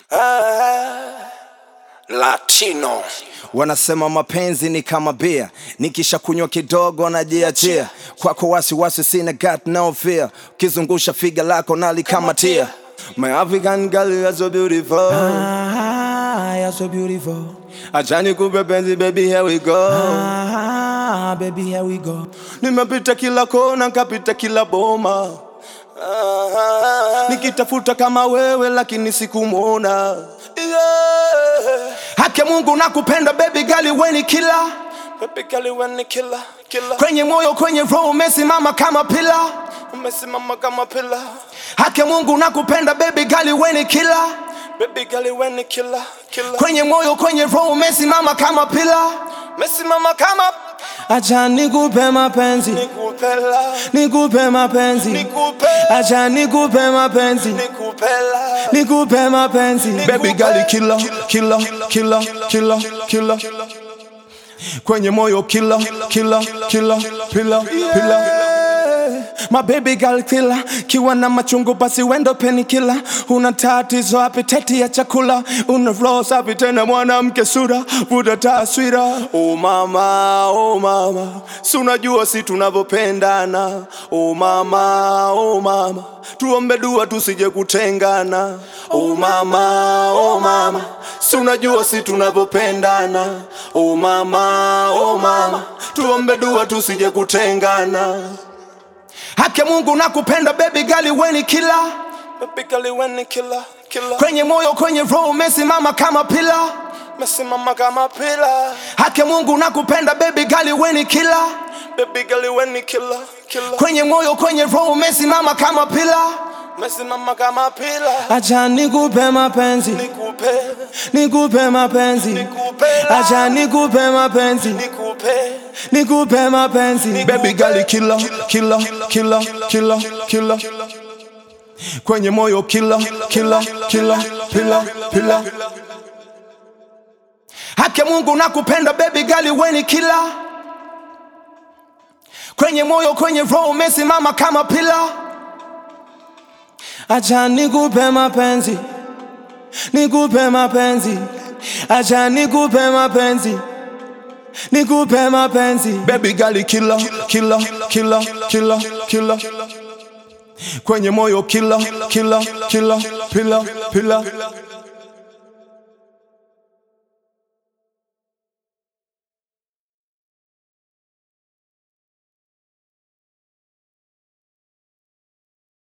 Ah, Latino. Wanasema mapenzi ni kama bia, nikisha kunywa kidogo najiachia. Kwako wasiwasi sina, got no fear. Ukizungusha figa lako nalikamatia. My African girl you are so beautiful. Ah, you're so beautiful. Acha nikupe penzi baby, here we go. Ah, baby, here we go. Nimepita kila kona, kapita kila boma, Ah, nikitafuta kama wewe lakini sikumwona. yeah. Haki ya Mungu nakupenda baby girl, we ni kila Baby girl, when ni killer, killer. kwenye moyo, kwenye roho umesimama kama pila. Umesimama kama pila. Haki ya Mungu nakupenda baby girl, we ni kila Baby girl, when ni killer, killer. kwenye moyo, kwenye roho umesimama kama pila. Umesimama kama Acha nikupe mapenzi, nikupela, nikupe mapenzi, nikupela, acha nikupe mapenzi, nikupela. nikupe mapenzi. Baby girl killer, killer, killer, killer, killer. Kwenye moyo killer, killer, killer, pila, pila. My baby girl killer, kiwa na machungu basi wendo peni killer. Una tatizo apeteti ya chakula, una roho safi tena mwanamke sura, vuta taswira. Oh mama, oh mama, si unajua si tunavyopendana. Oh mama, oh mama, tuombe dua tusije kutengana. Oh mama, oh mama, si unajua si tunavyopendana. Oh mama, oh mama, tuombe dua tusije kutengana. Haki ya Mungu nakupenda baby girl, we ni killer Baby girl, when ni killer, killer. kwenye moyo, kwenye roho umesimama kama pila. Umesimama kama pila. Haki ya Mungu nakupenda baby girl, we ni killer Baby girl, when ni killer, killer. kwenye moyo, kwenye roho umesimama kama pila. Umesimama kama pila. Acha nikupe mapenzi, Nikupe, nikupe mapenzi, nikupela. acha nikupe mapenzi, Nikupe, nikupe mapenzi. Baby girl killer, killer, killer, killer, killer kwenye moyo killer, killer, killer, pila, pila. Haki ya Mungu nakupenda baby girl, we ni killer kwenye moyo, kwenye roho umesimama kama pila. Acha nikupe mapenzi, nikupe mapenzi, acha nikupe mapenzi, nikupe mapenzi. Baby girl killer, killer, killer, killer, killer kwenye moyo killer, killer, killer, pila, pila.